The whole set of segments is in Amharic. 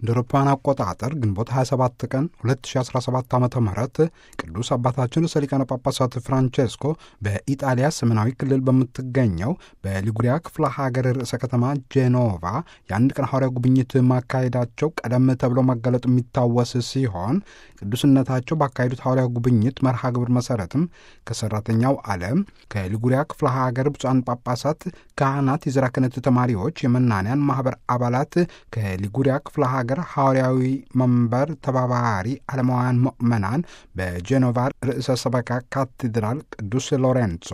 እንደ አውሮፓውያን አቆጣጠር ግንቦት 27 ቀን 2017 ዓ ም ቅዱስ አባታችን ርዕሰ ሊቃነ ጳጳሳት ፍራንቼስኮ በኢጣሊያ ሰሜናዊ ክልል በምትገኘው በሊጉሪያ ክፍለ ሀገር ርዕሰ ከተማ ጄኖቫ የአንድ ቀን ሐዋርያ ጉብኝት ማካሄዳቸው ቀደም ተብሎ መገለጡ የሚታወስ ሲሆን ቅዱስነታቸው ባካሄዱት ሐዋርያ ጉብኝት መርሃ ግብር መሠረትም ከሠራተኛው ዓለም ከሊጉሪያ ክፍለ ሀገር ብፁዓን ጳጳሳት፣ ካህናት፣ የዘራ ክህነት ተማሪዎች፣ የመናንያን ማኅበር አባላት ከሊጉሪያ ክፍለ ሀገር ሐዋርያዊ መንበር ተባባሪ ዓለማውያን ምዕመናን በጄኖቫ ርዕሰ ሰበካ ካቴድራል ቅዱስ ሎሬንጾ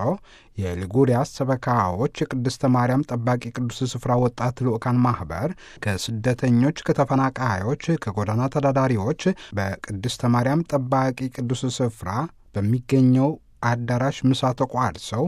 የሊጉሪያ ሰበካዎች የቅድስተ ማርያም ጠባቂ ቅዱስ ስፍራ ወጣት ልዑካን ማኅበር ከስደተኞች፣ ከተፈናቃዮች፣ ከጎዳና ተዳዳሪዎች በቅድስተ ማርያም ጠባቂ ቅዱስ ስፍራ በሚገኘው አዳራሽ ምሳ ተቋድሰው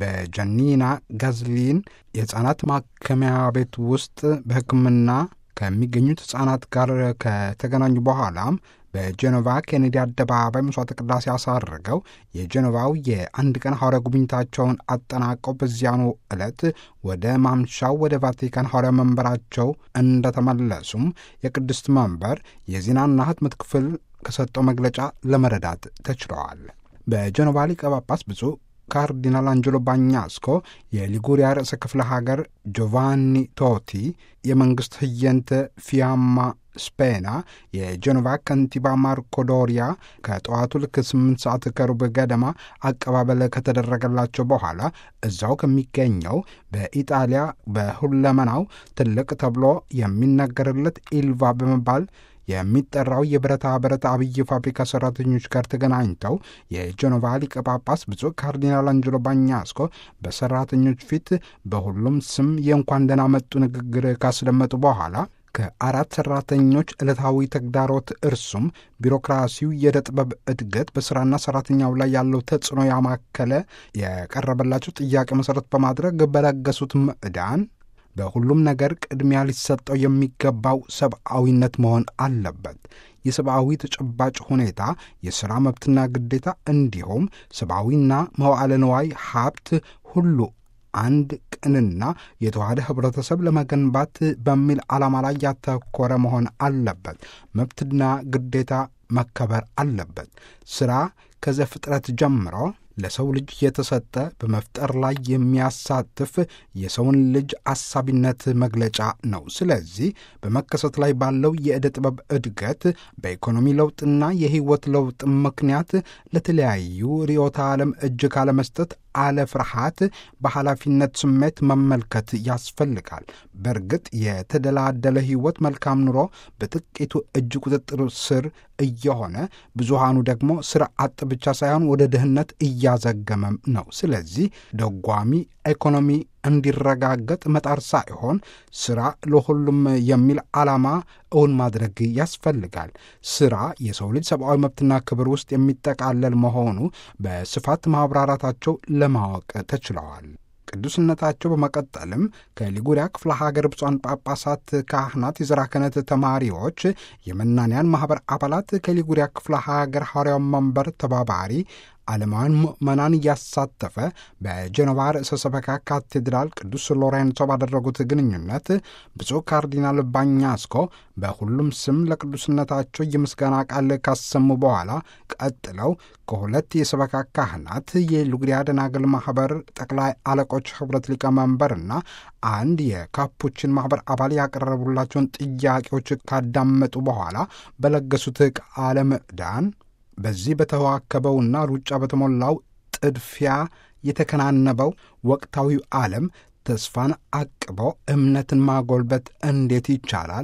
በጀኒና ጋዝሊን የሕፃናት ማከሚያ ቤት ውስጥ በሕክምና ከሚገኙት ሕፃናት ጋር ከተገናኙ በኋላም በጄኖቫ ኬኔዲ አደባባይ መስዋዕተ ቅዳሴ አሳርገው የጄኖቫው የአንድ ቀን ሐዋርያ ጉብኝታቸውን አጠናቀው በዚያኑ ዕለት ወደ ማምሻው ወደ ቫቲካን ሐዋርያ መንበራቸው እንደተመለሱም የቅድስት መንበር የዜናና ሕትመት ክፍል ከሰጠው መግለጫ ለመረዳት ተችለዋል። በጄኖቫ ሊቀ ጳጳስ ብፁዕ ካርዲናል አንጀሎ ባኛስኮ የሊጉሪያ ርዕሰ ክፍለ ሀገር ጆቫኒ ቶቲ የመንግሥት ህየንተ ፊያማ ስፔና የጄኖቫ ከንቲባ ማርኮ ዶሪያ ከጠዋቱ ልክ ስምንት ሰዓት ከሩብ ገደማ አቀባበል ከተደረገላቸው በኋላ እዛው ከሚገኘው በኢጣሊያ በሁለመናው ትልቅ ተብሎ የሚነገርለት ኢልቫ በመባል የሚጠራው የብረታ ብረት አብይ ፋብሪካ ሰራተኞች ጋር ተገናኝተው የጄኖቫ ሊቀ ጳጳስ ብፁዕ ካርዲናል አንጀሎ ባኛስኮ በሰራተኞች ፊት በሁሉም ስም የእንኳን ደህና መጡ ንግግር ካስደመጡ በኋላ ከአራት ሰራተኞች ዕለታዊ ተግዳሮት እርሱም ቢሮክራሲው፣ የዕደ ጥበብ እድገት፣ በሥራና ሰራተኛው ላይ ያለው ተጽዕኖ ያማከለ የቀረበላቸው ጥያቄ መሠረት በማድረግ በለገሱት ምዕዳን በሁሉም ነገር ቅድሚያ ሊሰጠው የሚገባው ሰብአዊነት መሆን አለበት። የሰብአዊ ተጨባጭ ሁኔታ፣ የሥራ መብትና ግዴታ እንዲሁም ሰብአዊና መዋዕለ ንዋይ ሀብት ሁሉ አንድ ቅንና የተዋሃደ ኅብረተሰብ ለመገንባት በሚል ዓላማ ላይ ያተኮረ መሆን አለበት። መብትና ግዴታ መከበር አለበት። ሥራ ከዘፍጥረት ጀምሮ ለሰው ልጅ የተሰጠ በመፍጠር ላይ የሚያሳትፍ የሰውን ልጅ አሳቢነት መግለጫ ነው። ስለዚህ በመከሰት ላይ ባለው የዕደ ጥበብ እድገት በኢኮኖሚ ለውጥና የሕይወት ለውጥ ምክንያት ለተለያዩ ርዕዮተ ዓለም እጅ ካለመስጠት አለ ፍርሃት በኃላፊነት ስሜት መመልከት ያስፈልጋል። በእርግጥ የተደላደለ ሕይወት መልካም ኑሮ በጥቂቱ እጅ ቁጥጥር ስር እየሆነ ብዙሃኑ ደግሞ ስራ አጥ ብቻ ሳይሆን ወደ ድህነት እያዘገመም ነው። ስለዚህ ደጓሚ ኢኮኖሚ እንዲረጋገጥ መጣር ሳይሆን ስራ ለሁሉም የሚል ዓላማ እውን ማድረግ ያስፈልጋል። ስራ የሰው ልጅ ሰብአዊ መብትና ክብር ውስጥ የሚጠቃለል መሆኑ በስፋት ማብራራታቸው ለማወቅ ተችለዋል። ቅዱስነታቸው በመቀጠልም ከሊጉሪያ ክፍለ ሀገር ብፁዓን ጳጳሳት፣ ካህናት፣ የዘራ ክህነት ተማሪዎች፣ የመናንያን ማኅበር አባላት ከሊጉሪያ ክፍለ ሀገር ሐዋርያው መንበር ተባባሪ ዓለማውያን ምዕመናን እያሳተፈ በጄኖቫ ርዕሰ ሰበካ ካቴድራል ቅዱስ ሎሬንሶ ባደረጉት ግንኙነት ብፁዕ ካርዲናል ባኛስኮ በሁሉም ስም ለቅዱስነታቸው የምስጋና ቃል ካሰሙ በኋላ ቀጥለው ከሁለት የሰበካ ካህናት የሊጉሪያ ደናግል ማኅበር ጠቅላይ አለቆች ኅብረት ሊቀመንበርና አንድ የካፑችን ማኅበር አባል ያቀረቡላቸውን ጥያቄዎች ካዳመጡ በኋላ በለገሱት ቃለ ምዕዳን በዚህ በተዋከበውና ሩጫ በተሞላው ጥድፊያ የተከናነበው ወቅታዊው ዓለም ተስፋን አቅበው እምነትን ማጎልበት እንዴት ይቻላል?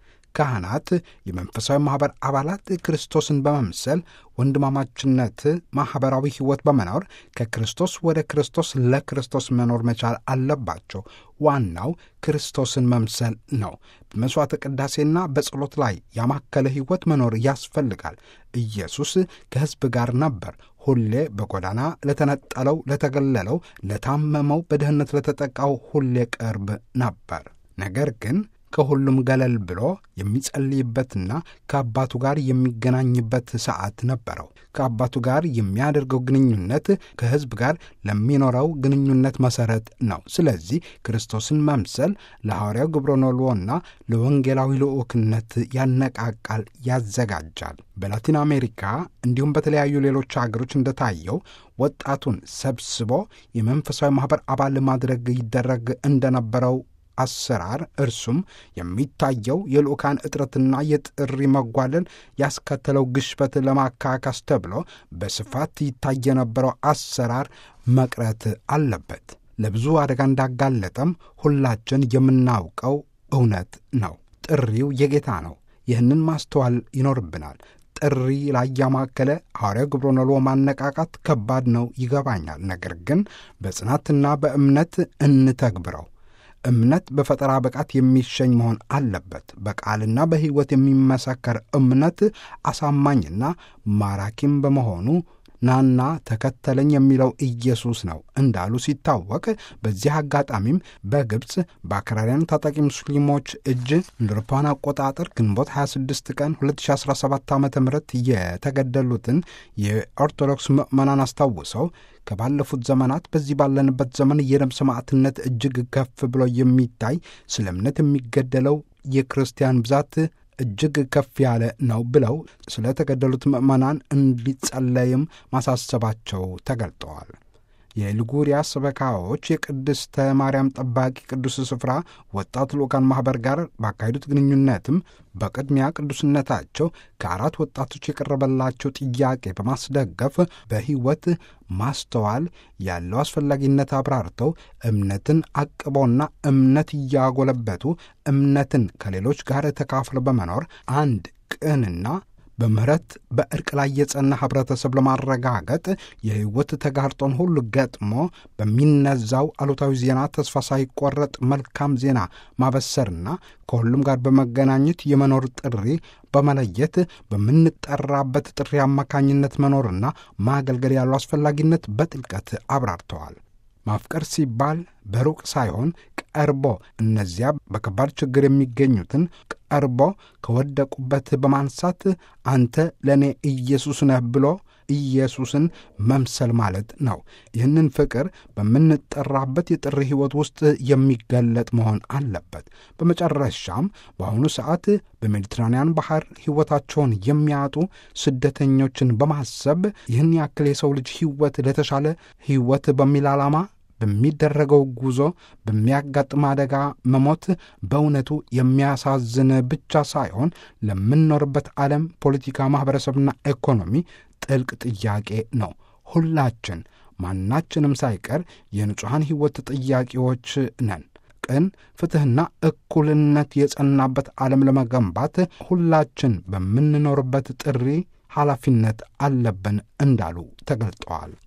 ካህናት፣ የመንፈሳዊ ማኅበር አባላት ክርስቶስን በመምሰል ወንድማማችነት፣ ማኅበራዊ ሕይወት በመኖር ከክርስቶስ ወደ ክርስቶስ ለክርስቶስ መኖር መቻል አለባቸው። ዋናው ክርስቶስን መምሰል ነው። በመሥዋዕተ ቅዳሴና በጸሎት ላይ ያማከለ ሕይወት መኖር ያስፈልጋል። ኢየሱስ ከሕዝብ ጋር ነበር። ሁሌ በጎዳና ለተነጠለው፣ ለተገለለው፣ ለታመመው፣ በድህነት ለተጠቃው ሁሌ ቅርብ ነበር። ነገር ግን ከሁሉም ገለል ብሎ የሚጸልይበትና ከአባቱ ጋር የሚገናኝበት ሰዓት ነበረው። ከአባቱ ጋር የሚያደርገው ግንኙነት ከሕዝብ ጋር ለሚኖረው ግንኙነት መሠረት ነው። ስለዚህ ክርስቶስን መምሰል ለሐዋርያው ግብረኖልዎና ለወንጌላዊ ልዑክነት ያነቃቃል፣ ያዘጋጃል። በላቲን አሜሪካ እንዲሁም በተለያዩ ሌሎች አገሮች እንደታየው ወጣቱን ሰብስቦ የመንፈሳዊ ማኅበር አባል ማድረግ ይደረግ እንደነበረው አሰራር እርሱም የሚታየው የልዑካን እጥረትና የጥሪ መጓለል ያስከተለው ግሽበት ለማካካስ ተብሎ በስፋት ይታይ የነበረው አሰራር መቅረት አለበት። ለብዙ አደጋ እንዳጋለጠም ሁላችን የምናውቀው እውነት ነው። ጥሪው የጌታ ነው። ይህንን ማስተዋል ይኖርብናል። ጥሪ ላይ ያማከለ ሐዋርያው ግብረኖልዎ ማነቃቃት ከባድ ነው ይገባኛል። ነገር ግን በጽናትና በእምነት እንተግብረው። እምነት በፈጠራ ብቃት የሚሸኝ መሆን አለበት። በቃልና በሕይወት የሚመሰከር እምነት አሳማኝና ማራኪም በመሆኑ ናና ተከተለኝ የሚለው ኢየሱስ ነው እንዳሉ ሲታወቅ፣ በዚህ አጋጣሚም በግብፅ በአክራሪያን ታጣቂ ሙስሊሞች እጅ እንደ አውሮፓውያን አቆጣጠር ግንቦት 26 ቀን 2017 ዓ ም የተገደሉትን የኦርቶዶክስ ምዕመናን አስታውሰው ከባለፉት ዘመናት በዚህ ባለንበት ዘመን የደም ሰማዕትነት እጅግ ከፍ ብሎ የሚታይ ስለ እምነት የሚገደለው የክርስቲያን ብዛት እጅግ ከፍ ያለ ነው ብለው ስለተገደሉት ምዕመናን እንዲጸለይም ማሳሰባቸው ተገልጠዋል። የሊጉሪያ ሰበካዎች የቅድስተ ማርያም ጠባቂ ቅዱስ ስፍራ ወጣት ልዑካን ማኅበር ጋር ባካሄዱት ግንኙነትም በቅድሚያ ቅዱስነታቸው ከአራት ወጣቶች የቀረበላቸው ጥያቄ በማስደገፍ በሕይወት ማስተዋል ያለው አስፈላጊነት አብራርተው እምነትን አቅበውና እምነት እያጎለበቱ እምነትን ከሌሎች ጋር ተካፍለው በመኖር አንድ ቅንና በምህረት በእርቅ ላይ የጸና ኅብረተሰብ ለማረጋገጥ የሕይወት ተጋርጦን ሁሉ ገጥሞ በሚነዛው አሉታዊ ዜና ተስፋ ሳይቆረጥ መልካም ዜና ማበሰርና ከሁሉም ጋር በመገናኘት የመኖር ጥሪ በመለየት በምንጠራበት ጥሪ አማካኝነት መኖርና ማገልገል ያለው አስፈላጊነት በጥልቀት አብራርተዋል። ማፍቀር ሲባል በሩቅ ሳይሆን ቀርቦ እነዚያ በከባድ ችግር የሚገኙትን ቀርቦ ከወደቁበት በማንሳት አንተ ለእኔ ኢየሱስ ነህ ብሎ ኢየሱስን መምሰል ማለት ነው። ይህንን ፍቅር በምንጠራበት የጥሪ ሕይወት ውስጥ የሚገለጥ መሆን አለበት። በመጨረሻም በአሁኑ ሰዓት በሜዲትራንያን ባህር ሕይወታቸውን የሚያጡ ስደተኞችን በማሰብ ይህን ያክል የሰው ልጅ ሕይወት ለተሻለ ሕይወት በሚል ዓላማ በሚደረገው ጉዞ በሚያጋጥም አደጋ መሞት በእውነቱ የሚያሳዝን ብቻ ሳይሆን ለምንኖርበት ዓለም ፖለቲካ፣ ማኅበረሰብና ኢኮኖሚ ጥልቅ ጥያቄ ነው። ሁላችን ማናችንም ሳይቀር የንጹሐን ሕይወት ጥያቄዎች ነን። ቅን ፍትሕና እኩልነት የጸናበት ዓለም ለመገንባት ሁላችን በምንኖርበት ጥሪ ኃላፊነት አለብን እንዳሉ ተገልጠዋል።